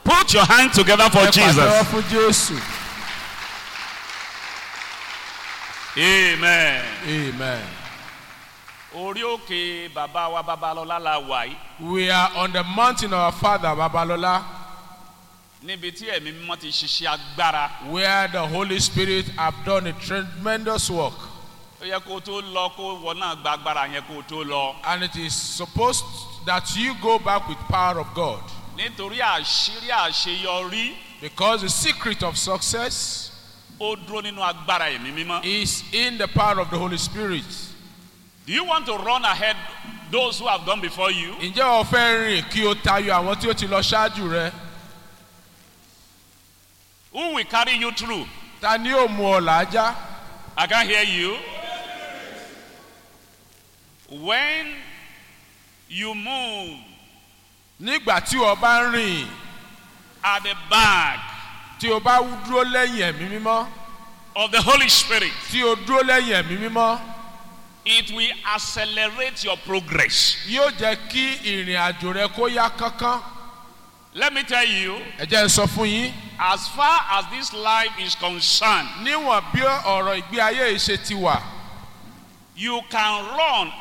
Put your hand together for ẹ pàtẹ́wọ́ Jesus. fún jésù Amen. amen. Orí òkè bàbá wa Babalọ́lá la wà yìí. we are on the mountain of our father babalola Níbi tí ẹ̀mí mímọ́ ti ṣiṣẹ́ agbára. where the holy spirit have done a tremendous work Ó yẹ kó o tó lọ kó wọ náà gba agbára yẹn kó o tó lọ. and it is supposed that you go back with power of god Nítorí àṣírí àṣeyọrí because the secret of success ó dúró nínú agbára ẹ̀mí mímọ́. is in the power of the holy spirit Do you want to run ahead those who have gone before you? ǹjẹ́ o fẹ́ rìn kí o tayọ àwọn tí ó ti lọ ṣáájú rẹ Who will carry you through? ta ni ó mú ọ làájá I can hear you. When you move nígbà tí o bá ń rìn at the back tí o bá dúró lẹ́yìn ẹ̀mí mímọ́ of the Holy Spirit, tí o dúró lẹ́yìn ẹ̀mí mímọ́ it will accelerate your progress. yóò jẹ́ kí ìrìn àjò rẹ kó yá kánkán Let me tell you, ẹ jẹ́ n sọ fún yín as far as this life is concerned, níwọ̀n bí ọ̀rọ̀ ìgbé ayé yìí ṣe ti wà you can run